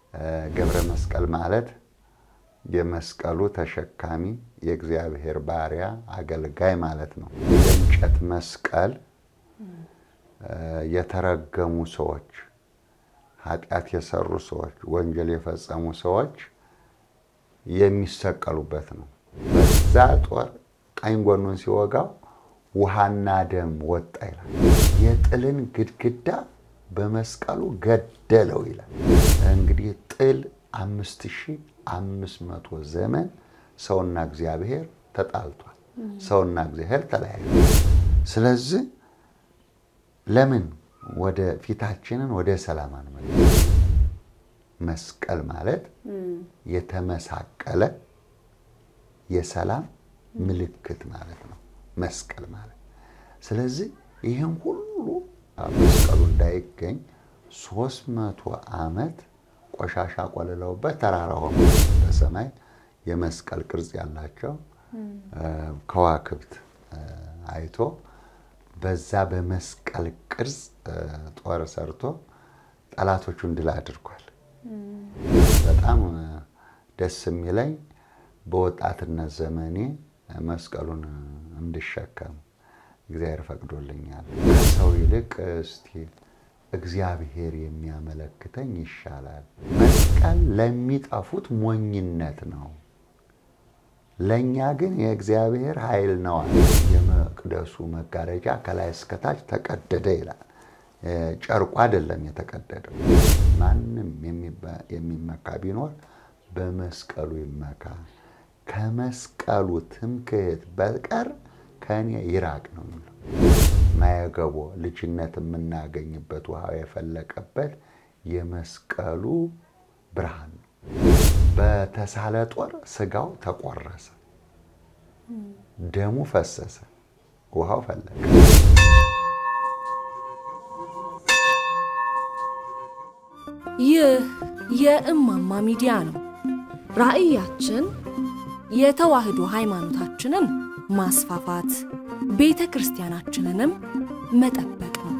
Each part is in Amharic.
ገብረ መስቀል ማለት የመስቀሉ ተሸካሚ የእግዚአብሔር ባሪያ አገልጋይ ማለት ነው። የእንጨት መስቀል የተረገሙ ሰዎች፣ ኃጢአት የሰሩ ሰዎች፣ ወንጀል የፈጸሙ ሰዎች የሚሰቀሉበት ነው። በዛ ጦር ቀኝ ጎኑን ሲወጋው ውሃና ደም ወጣ ይላል። የጥልን ግድግዳ በመስቀሉ ገደለው ይላል። እንግዲህ ጥል አምስት ሺህ አምስት መቶ ዘመን ሰውና እግዚአብሔር ተጣልቷል። ሰውና እግዚአብሔር ተለያዩ። ስለዚህ ለምን ወደ ፊታችንን ወደ ሰላም አንመለስ? መስቀል ማለት የተመሳቀለ የሰላም ምልክት ማለት ነው። መስቀል ማለት ስለዚህ ይህን ሁሉ መስቀሉ እንዳይገኝ ሶስት መቶ ዓመት ቆሻሻ ቆልለውበት ተራራ ሆኖ በሰማይ የመስቀል ቅርጽ ያላቸው ከዋክብት አይቶ በዛ በመስቀል ቅርጽ ጦር ሰርቶ ጠላቶቹን ድል አድርጓል። በጣም ደስ የሚለኝ በወጣትነት ዘመኔ መስቀሉን እንድሸከም እግዚአብሔር ፈቅዶልኛል። ከሰው ይልቅ እስቲ እግዚአብሔር የሚያመለክተኝ ይሻላል። መስቀል ለሚጠፉት ሞኝነት ነው፣ ለእኛ ግን የእግዚአብሔር ኃይል ነዋል። የመቅደሱ መጋረጃ ከላይ እስከታች ተቀደደ ይላል። ጨርቁ አይደለም የተቀደደው። ማንም የሚመካ ቢኖር በመስቀሉ ይመካ፣ ከመስቀሉ ትምክህት በቀር ከእኔ ይራቅ ነው የሚለው። ማየገቦ ልጅነት የምናገኝበት ውሃው የፈለቀበት የመስቀሉ ብርሃን ነው። በተሳለ ጦር ስጋው ተቆረሰ፣ ደሙ ፈሰሰ፣ ውሃው ፈለቀ። ይህ የእማማ ሚዲያ ነው። ራዕያችን የተዋህዶ ሃይማኖታችንን ማስፋፋት ቤተ ክርስቲያናችንንም መጠበቅ ነው።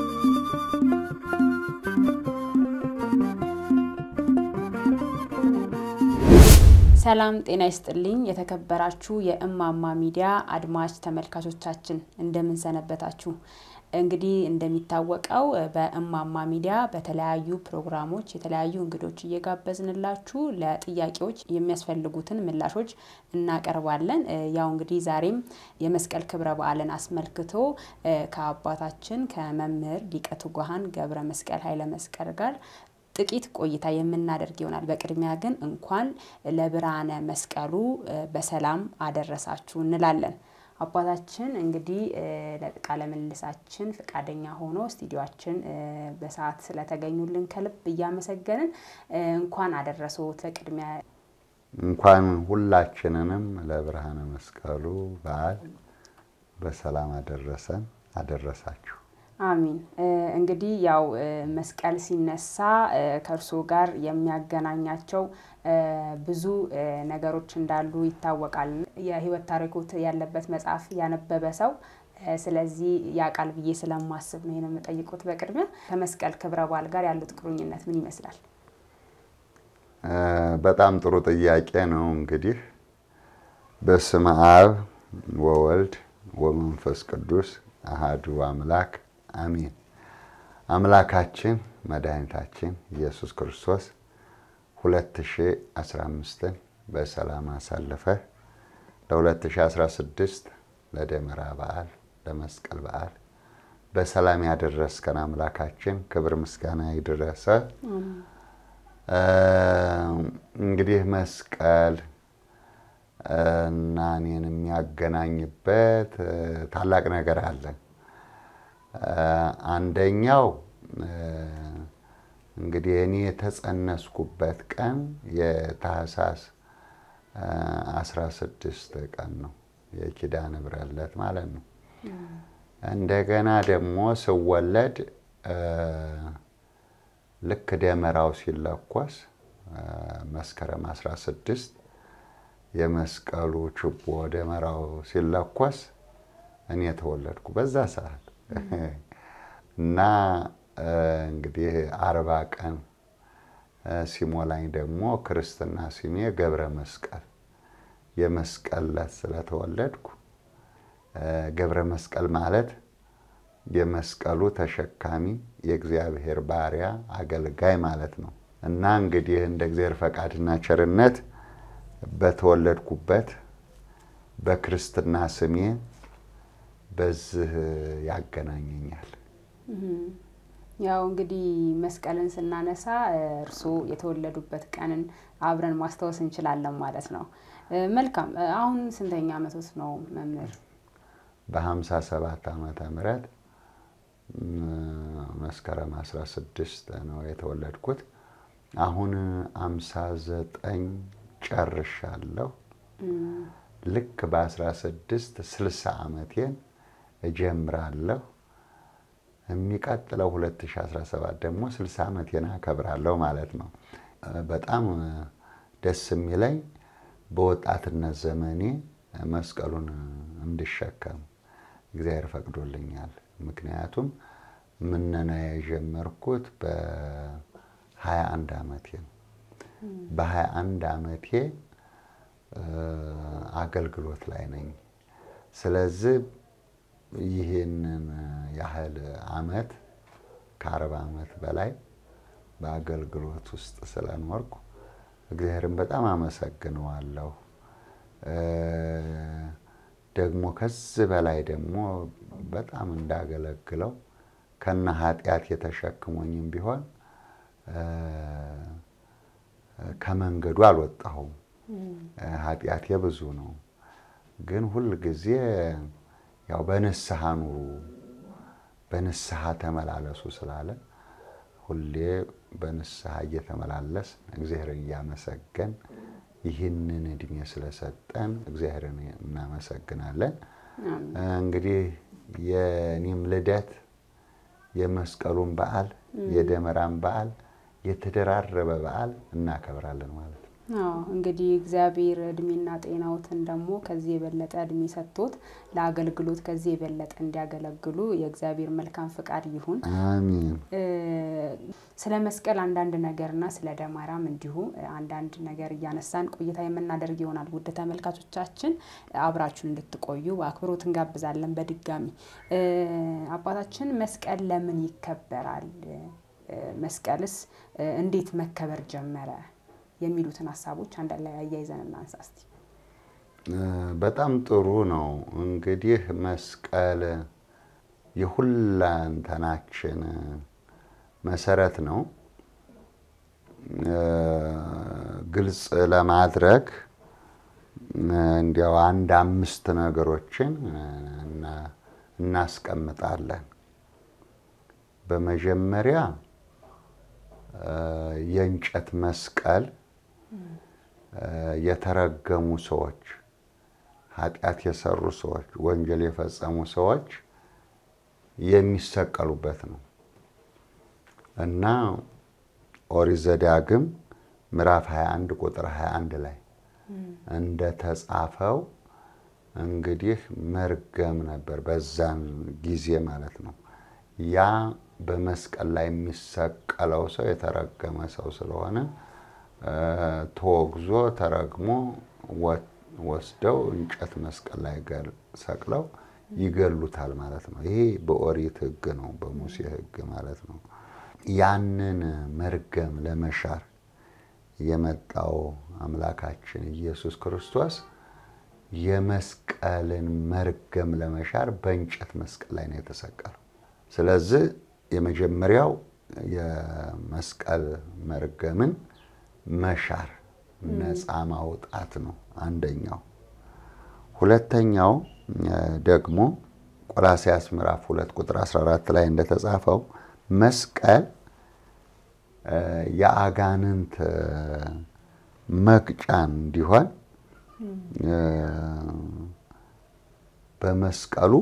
ሰላም ጤና ይስጥልኝ። የተከበራችሁ የእማማ ሚዲያ አድማጭ ተመልካቾቻችን እንደምን ሰነበታችሁ? እንግዲህ እንደሚታወቀው በእማማ ሚዲያ በተለያዩ ፕሮግራሞች የተለያዩ እንግዶች እየጋበዝንላችሁ ለጥያቄዎች የሚያስፈልጉትን ምላሾች እናቀርባለን። ያው እንግዲህ ዛሬም የመስቀል ክብረ በዓልን አስመልክቶ ከአባታችን ከመምህር ሊቀ ትጉሃን ገብረ መስቀል ኃይለ መስቀል ጋር ጥቂት ቆይታ የምናደርግ ይሆናል። በቅድሚያ ግን እንኳን ለብርሃነ መስቀሉ በሰላም አደረሳችሁ እንላለን። አባታችን እንግዲህ ለቃለ ምልልሳችን ፈቃደኛ ሆኖ ስቱዲዮችን በሰዓት ስለተገኙልን ከልብ እያመሰገንን እንኳን አደረሶት። በቅድሚያ እንኳን ሁላችንንም ለብርሃነ መስቀሉ በዓል በሰላም አደረሰን አደረሳችሁ። አሚን። እንግዲህ ያው መስቀል ሲነሳ ከእርስዎ ጋር የሚያገናኛቸው ብዙ ነገሮች እንዳሉ ይታወቃል። የሕይወት ታሪኮት ያለበት መጽሐፍ ያነበበ ሰው ስለዚህ ያውቃል ብዬ ስለማስብ ነው ይሄን የምጠይቁት። በቅድሚያ ከመስቀል ክብረ በዓል ጋር ያሉት ቁርኝነት ምን ይመስላል? በጣም ጥሩ ጥያቄ ነው። እንግዲህ በስመ አብ ወወልድ ወመንፈስ ቅዱስ አሃዱ አምላክ አሚን። አምላካችን መድኃኒታችን ኢየሱስ ክርስቶስ 2015ን በሰላም አሳልፈ ለ2016 ለደመራ በዓል ለመስቀል በዓል በሰላም ያደረስከን አምላካችን ክብር ምስጋና ይድረሰ። እንግዲህ መስቀል እና እኔን የሚያገናኝበት ታላቅ ነገር አለ። አንደኛው እንግዲህ እኔ የተጸነስኩበት ቀን የታህሳስ 16 ቀን ነው፣ የኪዳነ ምሕረት ዕለት ማለት ነው። እንደገና ደግሞ ስወለድ ልክ ደመራው ሲለኮስ መስከረም 16 የመስቀሉ ችቦ ደመራው ሲለኮስ እኔ የተወለድኩ በዛ ሰዓት እና እንግዲህ አርባ ቀን ሲሞላኝ ደግሞ ክርስትና ስሜ ገብረ መስቀል የመስቀል ዕለት ስለተወለድኩ ገብረ መስቀል ማለት የመስቀሉ ተሸካሚ የእግዚአብሔር ባሪያ አገልጋይ ማለት ነው እና እንግዲህ እንደ እግዚአብሔር ፈቃድና ቸርነት በተወለድኩበት በክርስትና ስሜ በዚህ ያገናኘኛል። ያው እንግዲህ መስቀልን ስናነሳ እርስዎ የተወለዱበት ቀንን አብረን ማስታወስ እንችላለን ማለት ነው። መልካም። አሁን ስንተኛ ዓመቶት ነው መምህር? በሀምሳ ሰባት ዓመተ ምህረት መስከረም 16 ነው የተወለድኩት። አሁን አምሳ ዘጠኝ ጨርሻለሁ። ልክ በ16 60 ዓመቴን እጀምራለሁ። የሚቀጥለው 2017 ደግሞ 60 ዓመቴን አከብራለሁ ማለት ነው። በጣም ደስ የሚለኝ በወጣትነት ዘመኔ መስቀሉን እንድሸከም እግዚአብሔር ፈቅዶልኛል። ምክንያቱም ምነና የጀመርኩት በ21 ዓመቴ ነው። በ21 ዓመቴ አገልግሎት ላይ ነኝ። ስለዚህ ይህንን ያህል ዓመት ከአርባ ዓመት በላይ በአገልግሎት ውስጥ ስለኖርኩ እግዚአብሔርን በጣም አመሰግነዋለሁ። ደግሞ ከዚህ በላይ ደግሞ በጣም እንዳገለግለው ከነ ኃጢአት የተሸክሞኝም ቢሆን ከመንገዱ አልወጣሁም። ኃጢአቴ ብዙ ነው፣ ግን ሁል ጊዜ ያው በንስሐ ኑሩ፣ በንስሐ ተመላለሱ ስላለ ሁሌ በንስሐ እየተመላለስ እግዚአብሔርን እያመሰገን ይህንን እድሜ ስለሰጠን እግዚአብሔርን እናመሰግናለን። እንግዲህ የኔም ልደት የመስቀሉን በዓል የደመራን በዓል የተደራረበ በዓል እናከብራለን ማለት ነው። አዎ እንግዲህ እግዚአብሔር እድሜና ጤናዎትን ደግሞ ከዚህ የበለጠ እድሜ ሰጥቶት ለአገልግሎት ከዚህ የበለጠ እንዲያገለግሉ የእግዚአብሔር መልካም ፍቃድ ይሁን። አሚን። ስለ መስቀል አንዳንድ ነገርና ስለ ደመራም እንዲሁ አንዳንድ ነገር እያነሳን ቆይታ የምናደርግ ይሆናል። ውድ ተመልካቾቻችን አብራችሁን እንድትቆዩ በአክብሮት እንጋብዛለን። በድጋሚ አባታችን መስቀል ለምን ይከበራል? መስቀልስ እንዴት መከበር ጀመረ? የሚሉትን ሀሳቦች አንድ ላይ አያይዘን እናንሳ እስቲ። በጣም ጥሩ ነው። እንግዲህ መስቀል የሁላንተናችን መሰረት ነው። ግልጽ ለማድረግ እንዲያው አንድ አምስት ነገሮችን እናስቀምጣለን። በመጀመሪያ የእንጨት መስቀል የተረገሙ ሰዎች፣ ኃጢአት የሰሩ ሰዎች፣ ወንጀል የፈጸሙ ሰዎች የሚሰቀሉበት ነው እና ኦሪት ዘዳግም ምዕራፍ 21 ቁጥር 21 ላይ እንደተጻፈው እንግዲህ መርገም ነበር በዛን ጊዜ ማለት ነው። ያ በመስቀል ላይ የሚሰቀለው ሰው የተረገመ ሰው ስለሆነ ተወግዞ ተረግሞ ወስደው እንጨት መስቀል ላይ ሰቅለው ይገሉታል ማለት ነው። ይሄ በኦሪት ሕግ ነው፣ በሙሴ ሕግ ማለት ነው። ያንን መርገም ለመሻር የመጣው አምላካችን ኢየሱስ ክርስቶስ የመስቀልን መርገም ለመሻር በእንጨት መስቀል ላይ ነው የተሰቀለው። ስለዚህ የመጀመሪያው የመስቀል መርገምን መሻር ነፃ ማውጣት ነው አንደኛው። ሁለተኛው ደግሞ ቆላስያስ ምዕራፍ ሁለት ቁጥር 14 ላይ እንደተጻፈው መስቀል የአጋንንት መቅጫ እንዲሆን በመስቀሉ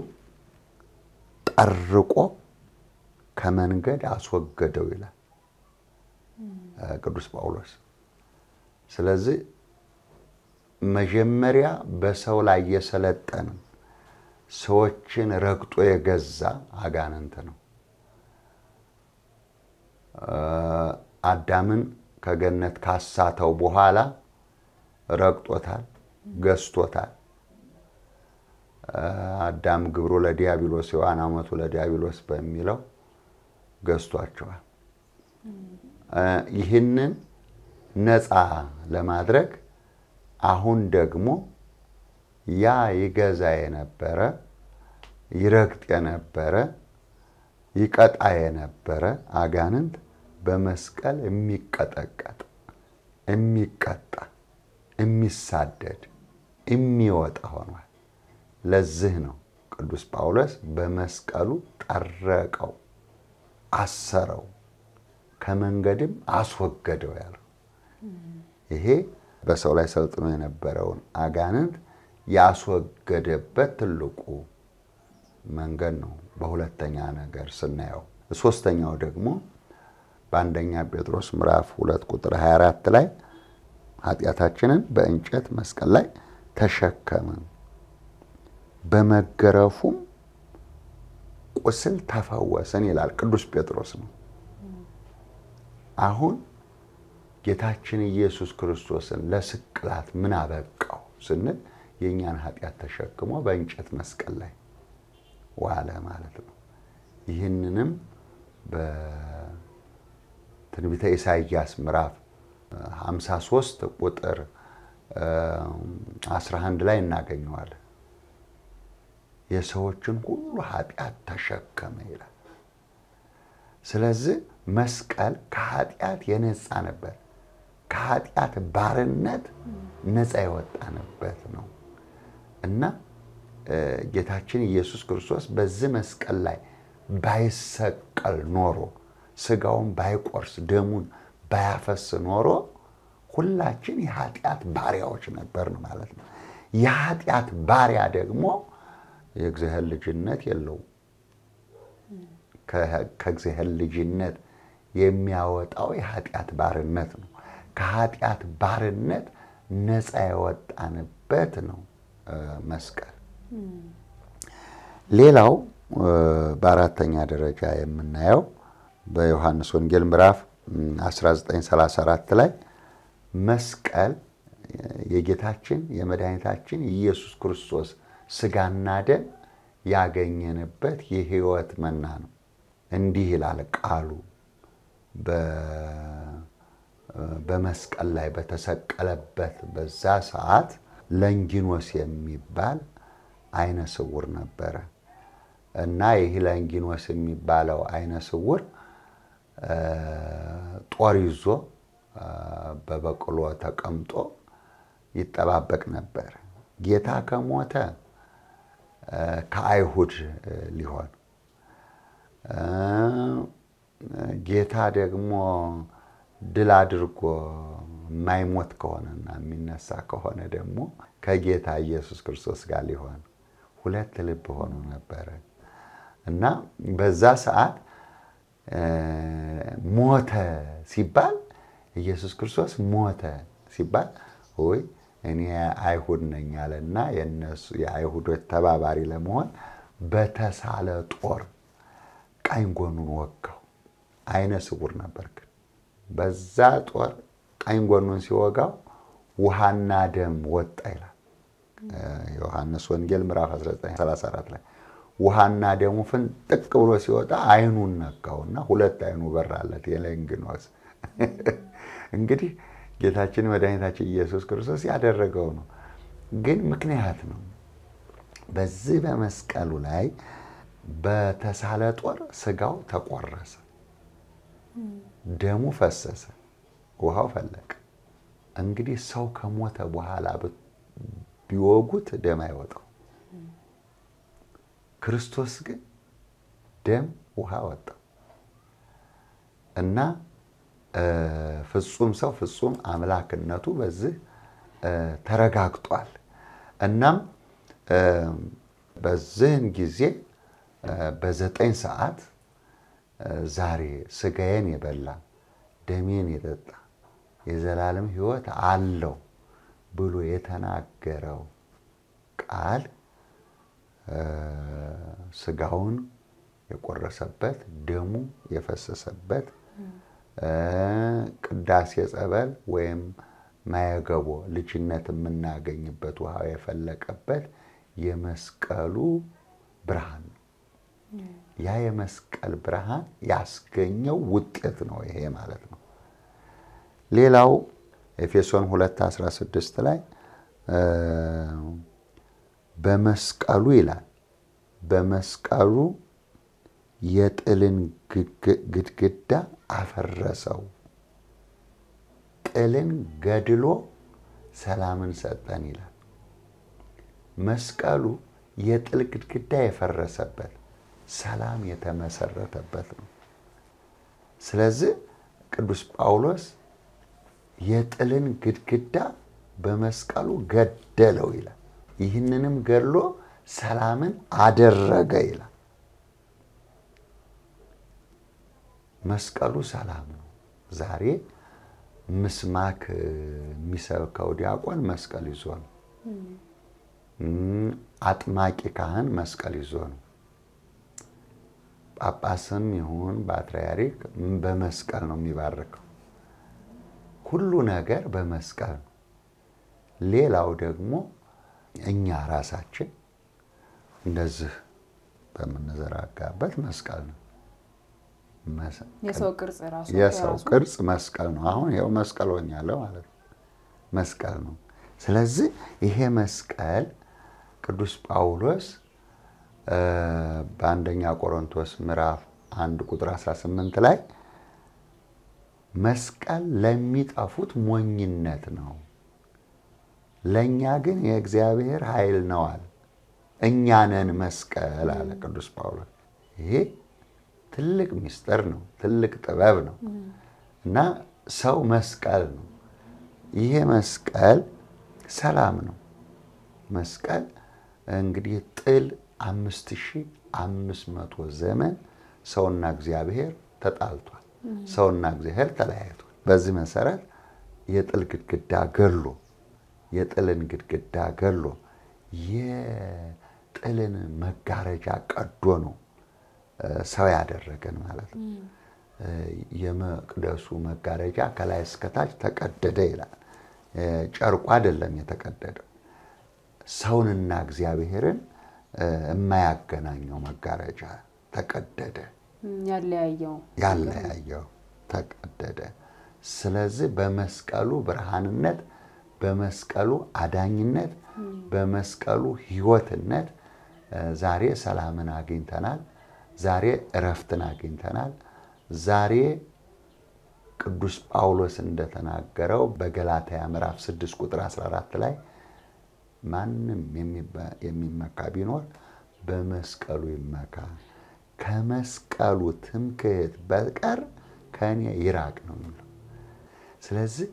ጠርቆ ከመንገድ አስወገደው ይላል ቅዱስ ጳውሎስ። ስለዚህ መጀመሪያ በሰው ላይ የሰለጠነ ሰዎችን ረግጦ የገዛ አጋንንት ነው። አዳምን ከገነት ካሳተው በኋላ ረግጦታል፣ ገዝቶታል። አዳም ግብሩ ለዲያብሎስ ሔዋን አመቱ ለዲያብሎስ በሚለው ገዝቷቸዋል። ይህንን ነፃ ለማድረግ አሁን ደግሞ ያ ይገዛ የነበረ ይረግጥ የነበረ ይቀጣ የነበረ አጋንንት በመስቀል የሚቀጠቀጥ የሚቀጣ የሚሳደድ የሚወጣ ሆኗል። ለዚህ ነው ቅዱስ ጳውሎስ በመስቀሉ ጠረቀው፣ አሰረው፣ ከመንገድም አስወገደው ያለው። ይሄ በሰው ላይ ሰልጥኖ የነበረውን አጋንንት ያስወገደበት ትልቁ መንገድ ነው። በሁለተኛ ነገር ስናየው፣ ሶስተኛው ደግሞ በአንደኛ ጴጥሮስ ምዕራፍ ሁለት ቁጥር 24 ላይ ኃጢአታችንን በእንጨት መስቀል ላይ ተሸከምን በመገረፉም ቁስል ተፈወስን ይላል ቅዱስ ጴጥሮስ ነው። አሁን ጌታችን ኢየሱስ ክርስቶስን ለስቅላት ምን አበቃው ስንል የእኛን ኃጢአት ተሸክሞ በእንጨት መስቀል ላይ ዋለ ማለት ነው። ይህንንም በትንቢተ ኢሳይያስ ምዕራፍ 53 ቁጥር 11 ላይ እናገኘዋለን። የሰዎችን ሁሉ ኃጢአት ተሸከመ ይላል። ስለዚህ መስቀል ከኃጢአት የነፃ ነበር። ከኃጢአት ባርነት ነፃ የወጣንበት ነው እና ጌታችን ኢየሱስ ክርስቶስ በዚህ መስቀል ላይ ባይሰቀል ኖሮ ስጋውን ባይቆርስ ደሙን ባያፈስ ኖሮ ሁላችን የኃጢአት ባሪያዎች ነበርን ማለት ነው። የኃጢአት ባሪያ ደግሞ የእግዚአብሔር ልጅነት የለውም። ከእግዚአብሔር ልጅነት የሚያወጣው የኃጢአት ባርነት ነው። ከኃጢአት ባርነት ነፃ የወጣንበት ነው መስቀል። ሌላው በአራተኛ ደረጃ የምናየው በዮሐንስ ወንጌል ምዕራፍ 1934 ላይ መስቀል የጌታችን የመድኃኒታችን የኢየሱስ ክርስቶስ ስጋና ደም ያገኘንበት የሕይወት መና ነው። እንዲህ ይላል ቃሉ በመስቀል ላይ በተሰቀለበት በዛ ሰዓት ለንጊኖስ የሚባል አይነ ስውር ነበረ እና ይህ ለንጊኖስ የሚባለው አይነ ስውር ጦር ይዞ በበቅሎ ተቀምጦ ይጠባበቅ ነበር። ጌታ ከሞተ ከአይሁድ ሊሆን ጌታ ደግሞ ድል አድርጎ የማይሞት ከሆነና የሚነሳ ከሆነ ደግሞ ከጌታ ኢየሱስ ክርስቶስ ጋር ሊሆን ሁለት ልብ ሆኖ ነበረ እና በዛ ሰዓት ሞተ ሲባል ኢየሱስ ክርስቶስ ሞተ ሲባል ወይ እኔ አይሁድ ነኝ አለና የነሱ የአይሁዶች ተባባሪ ለመሆን በተሳለ ጦር ቀኝ ጎኑን ወጋው። አይነ ስውር ነበር ግን በዛ ጦር ቀኝ ጎኑን ሲወጋው ውሃና ደም ወጣ ይላል ዮሐንስ ወንጌል ምዕራፍ 1934 ላይ ውሃና ደሙ ፍንጥቅ ብሎ ሲወጣ አይኑን ነካውና ሁለት አይኑ በራለት የለንግኖስ እንግዲህ ጌታችን መድኃኒታችን ኢየሱስ ክርስቶስ ያደረገው ነው፣ ግን ምክንያት ነው። በዚህ በመስቀሉ ላይ በተሳለ ጦር ስጋው ተቆረሰ፣ ደሙ ፈሰሰ፣ ውሃው ፈለቀ። እንግዲህ ሰው ከሞተ በኋላ ቢወጉት ደም አይወጣው። ክርስቶስ ግን ደም ውሃ ወጣው እና ፍጹም ሰው ፍጹም አምላክነቱ በዚህ ተረጋግጧል። እናም በዚህን ጊዜ በዘጠኝ ሰዓት ዛሬ ስጋዬን የበላ ደሜን የጠጣ የዘላለም ሕይወት አለው ብሎ የተናገረው ቃል ስጋውን የቆረሰበት ደሙ የፈሰሰበት ቅዳሴ ጸበል ወይም ማየገቦ ልጅነት የምናገኝበት ውሃው የፈለቀበት የመስቀሉ ብርሃን ነው። ያ የመስቀል ብርሃን ያስገኘው ውጤት ነው ይሄ ማለት ነው። ሌላው ኤፌሶን 2:16 ላይ በመስቀሉ ይላል በመስቀሉ የጥልን ግድግዳ አፈረሰው፣ ጥልን ገድሎ ሰላምን ሰጠን ይላል። መስቀሉ የጥል ግድግዳ የፈረሰበት ሰላም የተመሰረተበት ነው። ስለዚህ ቅዱስ ጳውሎስ የጥልን ግድግዳ በመስቀሉ ገደለው ይላል። ይህንንም ገድሎ ሰላምን አደረገ ይላል። መስቀሉ ሰላም ነው። ዛሬ ምስማክ የሚሰብከው ዲያቆን መስቀል ይዞ ነው። አጥማቂ ካህን መስቀል ይዞ ነው። ጳጳስም ይሁን ፓትርያርክ በመስቀል ነው የሚባርከው። ሁሉ ነገር በመስቀል ነው። ሌላው ደግሞ እኛ ራሳችን እንደዚህ በምንዘራጋበት መስቀል ነው። የሰው ቅርጽ ራሱ የሰው ቅርጽ መስቀል ነው። አሁን ይኸው መስቀል ሆኛለሁ ማለት ነው። መስቀል ነው። ስለዚህ ይሄ መስቀል ቅዱስ ጳውሎስ በአንደኛ ቆሮንቶስ ምዕራፍ አንድ ቁጥር 18 ላይ መስቀል ለሚጠፉት ሞኝነት ነው፣ ለእኛ ግን የእግዚአብሔር ኃይል ነው አለ። እኛ ነን መስቀል አለ ቅዱስ ጳውሎስ። ይሄ ትልቅ ምስጢር ነው፣ ትልቅ ጥበብ ነው እና ሰው መስቀል ነው። ይሄ መስቀል ሰላም ነው። መስቀል እንግዲህ ጥል አምስት ሺህ አምስት መቶ ዘመን ሰውና እግዚአብሔር ተጣልቷል። ሰውና እግዚአብሔር ተለያይቷል። በዚህ መሰረት የጥል ግድግዳ ገሎ የጥልን ግድግዳ ገሎ የጥልን መጋረጃ ቀዶ ነው ሰው ያደረገን ማለት ነው። የመቅደሱ መጋረጃ ከላይ እስከታች ተቀደደ ይላል። ጨርቁ አይደለም የተቀደደው፣ ሰውንና እግዚአብሔርን የማያገናኘው መጋረጃ ተቀደደ። ያለያየው ያለያየው ተቀደደ። ስለዚህ በመስቀሉ ብርሃንነት፣ በመስቀሉ አዳኝነት፣ በመስቀሉ ሕይወትነት ዛሬ ሰላምን አግኝተናል። ዛሬ እረፍትን አግኝተናል። ዛሬ ቅዱስ ጳውሎስ እንደተናገረው በገላትያ ምዕራፍ 6 ቁጥር 14 ላይ ማንም የሚመካ ቢኖር በመስቀሉ ይመካ፣ ከመስቀሉ ትምክህት በቀር ከእኔ ይራቅ ነው የሚለው። ስለዚህ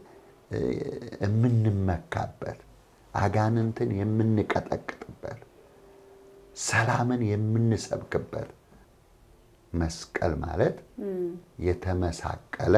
የምንመካበት አጋንንትን የምንቀጠቅጥበት ሰላምን የምንሰብክበት መስቀል ማለት የተመሳቀለ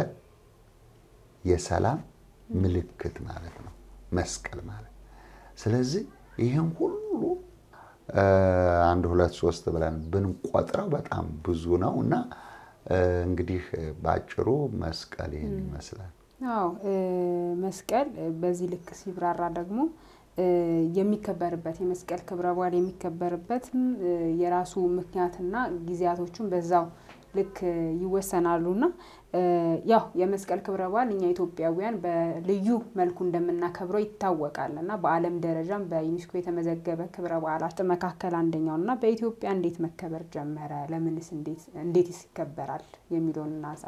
የሰላም ምልክት ማለት ነው። መስቀል ማለት ስለዚህ ይህን ሁሉ አንድ ሁለት ሶስት ብለን ብንቆጥረው በጣም ብዙ ነው እና እንግዲህ በአጭሩ መስቀል ይህን ይመስላል። አዎ መስቀል በዚህ ልክ ሲብራራ ደግሞ የሚከበርበት የመስቀል ክብረ በዓል የሚከበርበትም የራሱ ምክንያትና ጊዜያቶቹን በዛው ልክ ይወሰናሉና ያው የመስቀል ክብረ በዓል እኛ ኢትዮጵያውያን በልዩ መልኩ እንደምናከብረው ይታወቃል እና በዓለም ደረጃም በዩኔስኮ የተመዘገበ ክብረ በዓላት መካከል አንደኛው እና በኢትዮጵያ እንዴት መከበር ጀመረ? ለምንስ እንዴት ይከበራል? የሚለውን እናንሳ።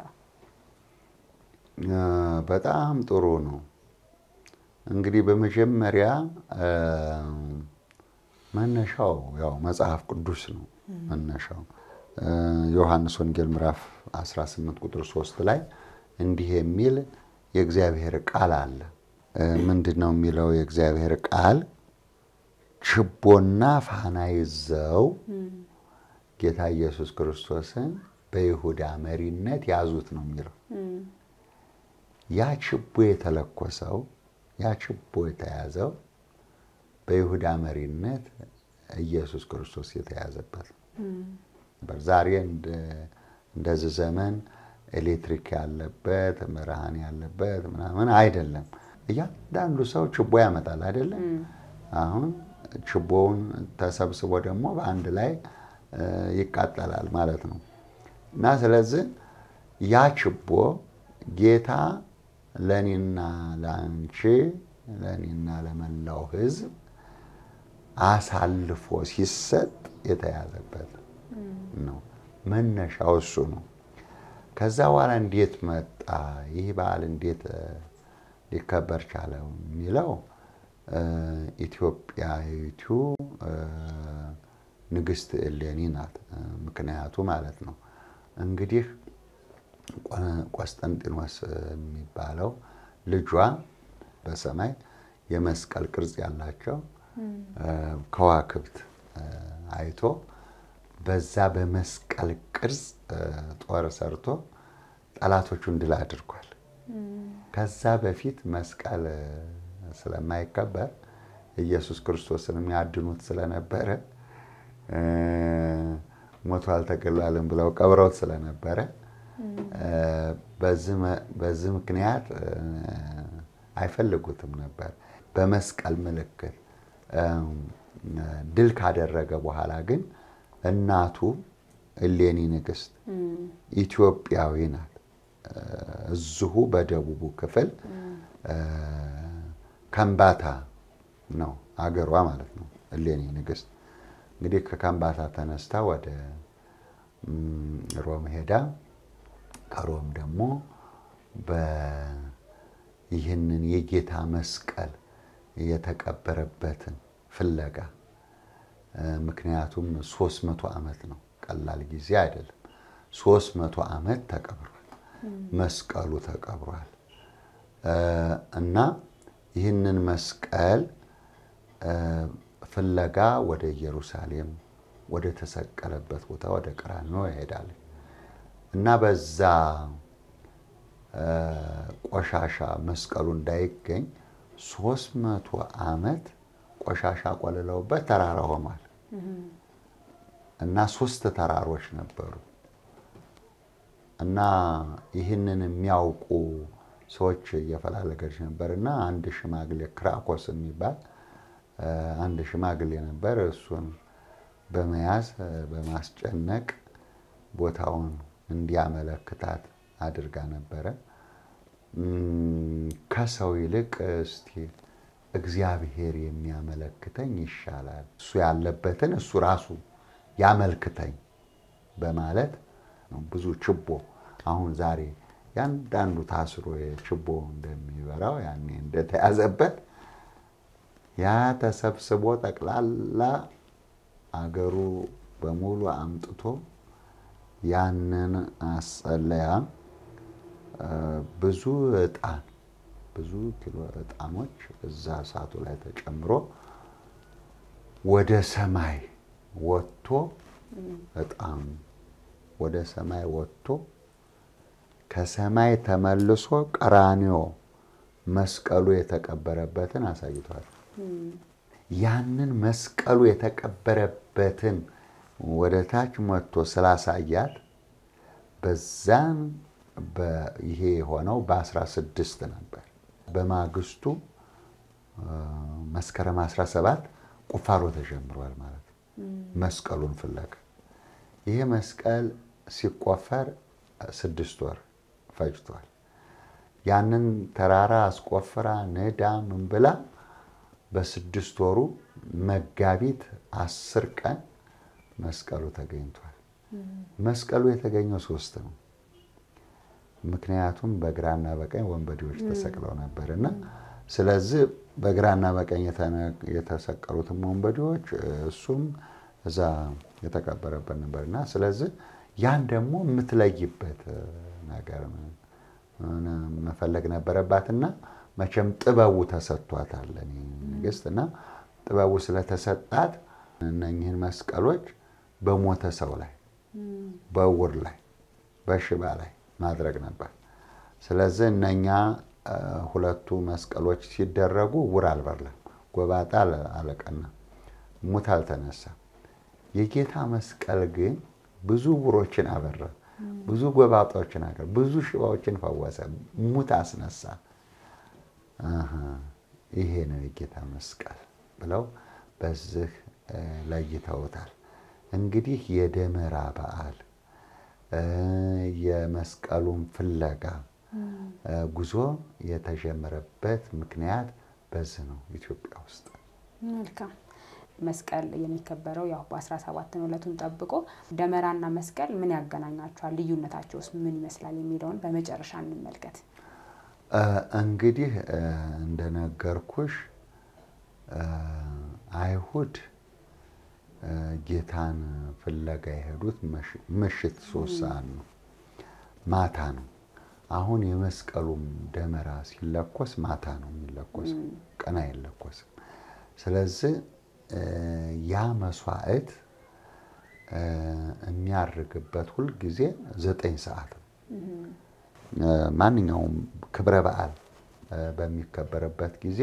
በጣም ጥሩ ነው። እንግዲህ በመጀመሪያ መነሻው ያው መጽሐፍ ቅዱስ ነው። መነሻው ዮሐንስ ወንጌል ምዕራፍ 18 ቁጥር 3 ላይ እንዲህ የሚል የእግዚአብሔር ቃል አለ። ምንድን ነው የሚለው የእግዚአብሔር ቃል? ችቦና ፋና ይዘው ጌታ ኢየሱስ ክርስቶስን በይሁዳ መሪነት ያዙት ነው የሚለው። ያ ችቦ የተለኮሰው ያ ችቦ የተያዘው በይሁዳ መሪነት ኢየሱስ ክርስቶስ የተያዘበት ነው። ዛሬ እንደዚህ ዘመን ኤሌክትሪክ ያለበት ብርሃን ያለበት ምናምን አይደለም። እያንዳንዱ ሰው ችቦ ያመጣል አይደለም። አሁን ችቦውን ተሰብስቦ ደግሞ በአንድ ላይ ይቃጠላል ማለት ነው እና ስለዚህ ያ ችቦ ጌታ ለእኔና ለአንቺ ለእኔና ለመላው ሕዝብ አሳልፎ ሲሰጥ የተያዘበት ነው። መነሻው እሱ ነው። ከዛ በኋላ እንዴት መጣ ይህ በዓል እንዴት ሊከበር ቻለ የሚለው ኢትዮጵያዊቱ ንግስት እሌኒ ናት ምክንያቱ ማለት ነው። እንግዲህ ቆስጠንጢኖስ የሚባለው ልጇ በሰማይ የመስቀል ቅርጽ ያላቸው ከዋክብት አይቶ በዛ በመስቀል ቅርጽ ጦር ሰርቶ ጠላቶቹን ድል አድርጓል። ከዛ በፊት መስቀል ስለማይከበር ኢየሱስ ክርስቶስን የሚያድኑት ስለነበረ ሞቷል ተገሏልን ብለው ቀብረውት ስለነበረ በዚህ ምክንያት አይፈልጉትም ነበር። በመስቀል ምልክት ድል ካደረገ በኋላ ግን እናቱ እሌኒ ንግስት ኢትዮጵያዊ ናት። እዚሁ በደቡቡ ክፍል ከምባታ ነው አገሯ ማለት ነው። እሌኒ ንግስት እንግዲህ ከከምባታ ተነስታ ወደ ሮም ሄዳ ከሮም ደግሞ ይህንን የጌታ መስቀል የተቀበረበትን ፍለጋ ምክንያቱም ሶስት መቶ ዓመት ነው፣ ቀላል ጊዜ አይደለም። ሶስት መቶ ዓመት ተቀብሯል፣ መስቀሉ ተቀብሯል እና ይህንን መስቀል ፍለጋ ወደ ኢየሩሳሌም ወደ ተሰቀለበት ቦታ ወደ ቀራንዮ ይሄዳል እና በዛ ቆሻሻ መስቀሉ እንዳይገኝ ሶስት መቶ ዓመት ቆሻሻ ቆልለውበት ተራራ ሆኗል እና ሶስት ተራሮች ነበሩ እና ይህንን የሚያውቁ ሰዎች እየፈላለገች ነበር እና አንድ ሽማግሌ ክራኮስ የሚባል አንድ ሽማግሌ ነበር። እሱን በመያዝ በማስጨነቅ ቦታውን እንዲያመለክታት አድርጋ ነበረ። ከሰው ይልቅ እስቲ እግዚአብሔር የሚያመለክተኝ ይሻላል፣ እሱ ያለበትን እሱ ራሱ ያመልክተኝ በማለት ብዙ ችቦ አሁን ዛሬ ያንዳንዱ ታስሮ ችቦ እንደሚበራው ያኔ እንደተያዘበት ያ ተሰብስቦ ጠቅላላ አገሩ በሙሉ አምጥቶ ያንን አጸለያ ብዙ ዕጣን ብዙ ኪሎ ዕጣኖች እዛ እሳቱ ላይ ተጨምሮ ወደ ሰማይ ወጥቶ ዕጣኑ ወደ ሰማይ ወጥቶ ከሰማይ ተመልሶ ቀራንዮ መስቀሉ የተቀበረበትን አሳይቷል። ያንን መስቀሉ የተቀበረበትን ወደ ታች መጥቶ ስላሳያት በዛን ይሄ የሆነው በአስራ ስድስት ነበር። በማግስቱ መስከረም 17 ቁፋሮ ተጀምሯል ማለት ነው። መስቀሉን ፍለጋ ይሄ መስቀል ሲቆፈር ስድስት ወር ፈጅቷል። ያንን ተራራ አስቆፍራ ንዳ ምን ብላ በስድስት ወሩ መጋቢት አስር ቀን መስቀሉ ተገኝቷል። መስቀሉ የተገኘው ሶስት ነው። ምክንያቱም በግራና በቀኝ ወንበዴዎች ተሰቅለው ነበር እና ስለዚህ በግራና በቀኝ የተሰቀሉትም ወንበዴዎች እሱም እዛ የተቀበረበት ነበር እና ስለዚህ ያን ደግሞ የምትለይበት ነገር መፈለግ ነበረባትና መቼም ጥበቡ ተሰጥቷታል ንግስት እና ጥበቡ ስለተሰጣት እነኝህን መስቀሎች በሞተ ሰው ላይ፣ በዕውር ላይ፣ በሽባ ላይ ማድረግ ነበር። ስለዚህ እነኛ ሁለቱ መስቀሎች ሲደረጉ ዕውር አልበራም፣ ጎባጣ አልቀናም፣ ሙት አልተነሳም። የጌታ መስቀል ግን ብዙ ዕውሮችን አበራ። ብዙ ጎባጦችን አገር ብዙ ሽባዎችን ፈወሰ፣ ሙት አስነሳ። አሃ ይሄ ነው የጌታ መስቀል ብለው በዚህ ለይተውታል። እንግዲህ የደመራ በዓል የመስቀሉን ፍለጋ ጉዞ የተጀመረበት ምክንያት በዚህ ነው ኢትዮጵያ ውስጥ። መልካም መስቀል የሚከበረው ያው በአስራ ሰባት ነው ዕለቱን ጠብቆ። ደመራና መስቀል ምን ያገናኛቸዋል? ልዩነታቸውስ ምን ይመስላል? የሚለውን በመጨረሻ እንመልከት። እንግዲህ እንደነገርኩሽ አይሁድ ጌታን ፍለጋ የሄዱት ምሽት ሶስት ሰዓት ነው፣ ማታ ነው። አሁን የመስቀሉም ደመራ ሲለኮስ ማታ ነው የሚለኮሰው፣ ቀን አይለኮስም። ስለዚህ ያ መስዋዕት የሚያርግበት ሁል ጊዜ ዘጠኝ ሰዓት ነው። ማንኛውም ክብረ በዓል በሚከበርበት ጊዜ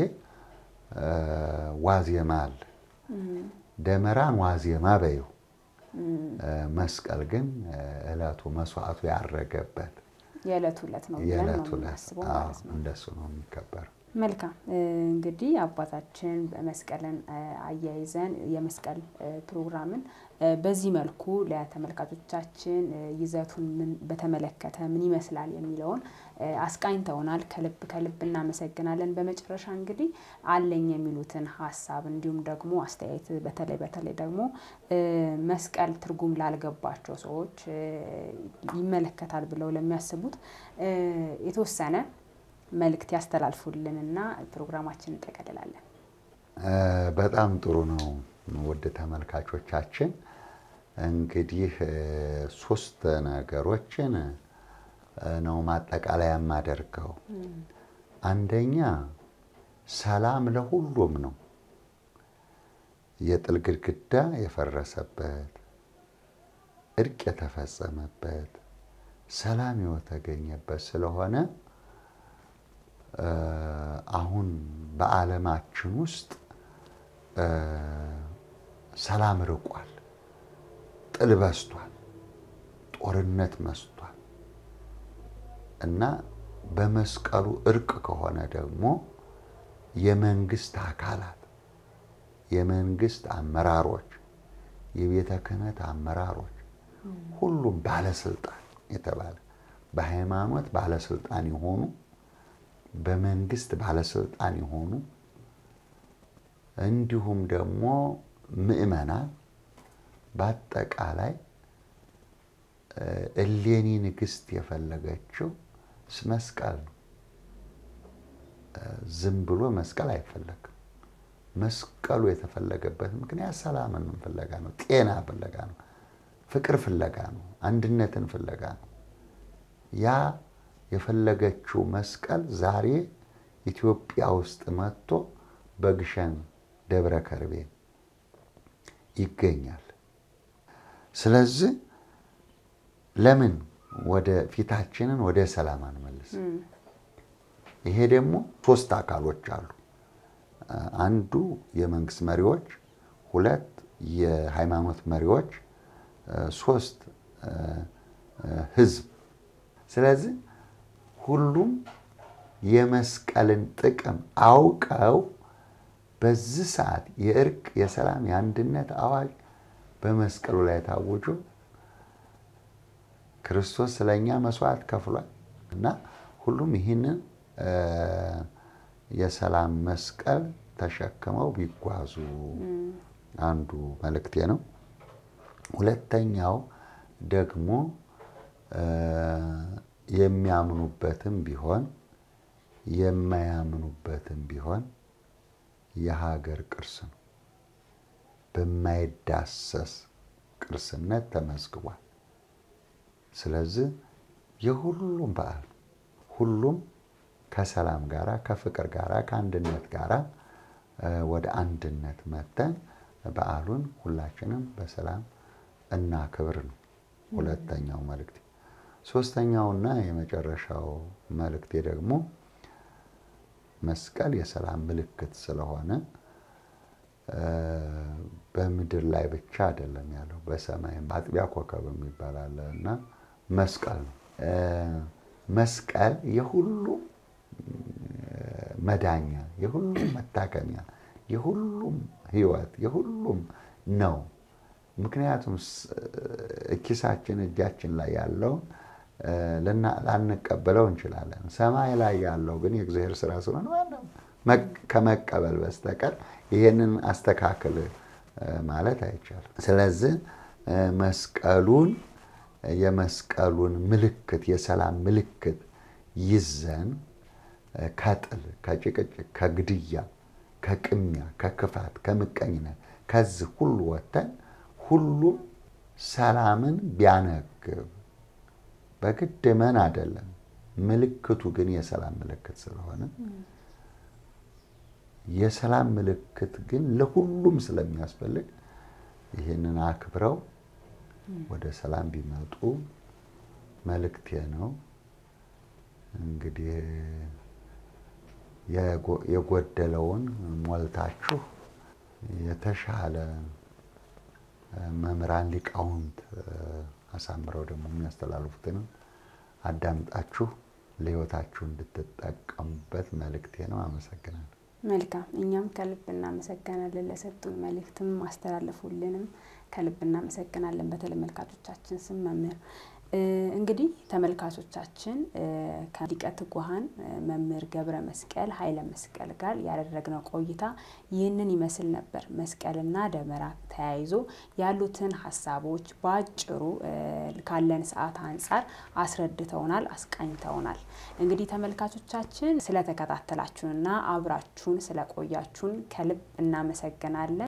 ዋዜማ አለ። ደመራን ዋዜማ በይው፣ መስቀል ግን እለቱ መስዋዕቱ ያረገበት የዕለቱ ዕለት ነው ብለን የዕለቱ ነው ዕለት የምናስበው ማለት ነው። እንደሱ ነው የሚከበረው። መልካም እንግዲህ አባታችን መስቀልን አያይዘን የመስቀል ፕሮግራምን በዚህ መልኩ ለተመልካቾቻችን ይዘቱን ምን በተመለከተ ምን ይመስላል የሚለውን አስቃኝተውናል። ከልብ ከልብ እናመሰግናለን። በመጨረሻ እንግዲህ አለኝ የሚሉትን ሀሳብ እንዲሁም ደግሞ አስተያየት በተለይ በተለይ ደግሞ መስቀል ትርጉም ላልገባቸው ሰዎች ይመለከታል ብለው ለሚያስቡት የተወሰነ መልእክት ያስተላልፉልንና ፕሮግራማችን እንጠቀልላለን። በጣም ጥሩ ነው። ውድ ተመልካቾቻችን እንግዲህ ሶስት ነገሮችን ነው ማጠቃለያ የማደርገው። አንደኛ ሰላም ለሁሉም ነው። የጥል ግድግዳ የፈረሰበት፣ እርቅ የተፈጸመበት፣ ሰላም የተገኘበት ስለሆነ አሁን በዓለማችን ውስጥ ሰላም ርቋል፣ ጥል በዝቷል፣ ጦርነት መስቷል እና በመስቀሉ እርቅ ከሆነ ደግሞ የመንግስት አካላት የመንግስት አመራሮች፣ የቤተ ክህነት አመራሮች፣ ሁሉም ባለስልጣን የተባለ በሃይማኖት ባለስልጣን የሆኑ በመንግስት ባለስልጣን የሆኑ እንዲሁም ደግሞ ምዕመናን በአጠቃላይ እሌኒ ንግስት የፈለገችው መስቀል ነው። ዝም ብሎ መስቀል አይፈለግም። መስቀሉ የተፈለገበት ምክንያት ሰላምን ፍለጋ ነው፣ ጤና ፍለጋ ነው፣ ፍቅር ፍለጋ ነው፣ አንድነትን ፍለጋ ነው። ያ የፈለገችው መስቀል ዛሬ ኢትዮጵያ ውስጥ መጥቶ በግሸን ደብረ ከርቤ ይገኛል። ስለዚህ ለምን ወደ ፊታችንን ወደ ሰላም አንመልስ? ይሄ ደግሞ ሶስት አካሎች አሉ። አንዱ የመንግስት መሪዎች፣ ሁለት የሃይማኖት መሪዎች፣ ሶስት ህዝብ። ስለዚህ ሁሉም የመስቀልን ጥቅም አውቀው በዚህ ሰዓት የእርቅ፣ የሰላም፣ የአንድነት አዋጅ በመስቀሉ ላይ ታውጆ ክርስቶስ ስለኛ መስዋዕት ከፍሏል እና ሁሉም ይህንን የሰላም መስቀል ተሸክመው ቢጓዙ አንዱ መልእክቴ ነው። ሁለተኛው ደግሞ የሚያምኑበትም ቢሆን የማያምኑበትም ቢሆን የሀገር ቅርስ ነው። በማይዳሰስ ቅርስነት ተመዝግቧል። ስለዚህ የሁሉም በዓል ሁሉም ከሰላም ጋራ ከፍቅር ጋራ ከአንድነት ጋራ ወደ አንድነት መተን በዓሉን ሁላችንም በሰላም እናክብር ነው ሁለተኛው መልእክቴ። ሶስተኛውና የመጨረሻው መልእክቴ ደግሞ መስቀል የሰላም ምልክት ስለሆነ በምድር ላይ ብቻ አይደለም ያለው፣ በሰማይም አጥቢያ ኮከብ የሚባል አለ እና መስቀል ነው። መስቀል የሁሉም መዳኛ፣ የሁሉም መታከሚያ፣ የሁሉም ህይወት፣ የሁሉም ነው። ምክንያቱም ኪሳችን እጃችን ላይ ያለውን ላንቀበለው እንችላለን። ሰማይ ላይ ያለው ግን የእግዚአብሔር ስራ ስለሆነ ከመቀበል በስተቀር ይሄንን አስተካክል ማለት አይቻልም። ስለዚህ መስቀሉን የመስቀሉን ምልክት የሰላም ምልክት ይዘን ከጥል፣ ከጭቅጭቅ፣ ከግድያ፣ ከቅሚያ፣ ከክፋት፣ ከምቀኝነት ከዚህ ሁሉ ወጥተን ሁሉም ሰላምን ቢያነግብ በግድ መን አይደለም። ምልክቱ ግን የሰላም ምልክት ስለሆነ የሰላም ምልክት ግን ለሁሉም ስለሚያስፈልግ ይህንን አክብረው ወደ ሰላም ቢመጡ መልእክቴ ነው። እንግዲህ የጎደለውን ሞልታችሁ የተሻለ መምህራን ሊቃውንት አሳምረው ደግሞ የሚያስተላልፉትንም አዳምጣችሁ ለሕይወታችሁ እንድትጠቀሙበት መልእክቴ ነው። አመሰግናለሁ። መልካም። እኛም ከልብ እናመሰግናለን። ለሰጡን መልእክትም ማስተላለፉልንም ከልብ እናመሰግናለን። በተመልካቾቻችን ስም መምህር እንግዲህ ተመልካቾቻችን ከሊቀ ትጉሃን መምህር ገብረ መስቀል ኃይለ መስቀል ጋር ያደረግነው ቆይታ ይህንን ይመስል ነበር። መስቀልና ደመራ ተያይዞ ያሉትን ሀሳቦች በአጭሩ ካለን ሰዓት አንጻር አስረድተውናል፣ አስቃኝተውናል። እንግዲህ ተመልካቾቻችን ስለተከታተላችሁንና አብራችሁን ስለቆያችሁን ከልብ እናመሰግናለን።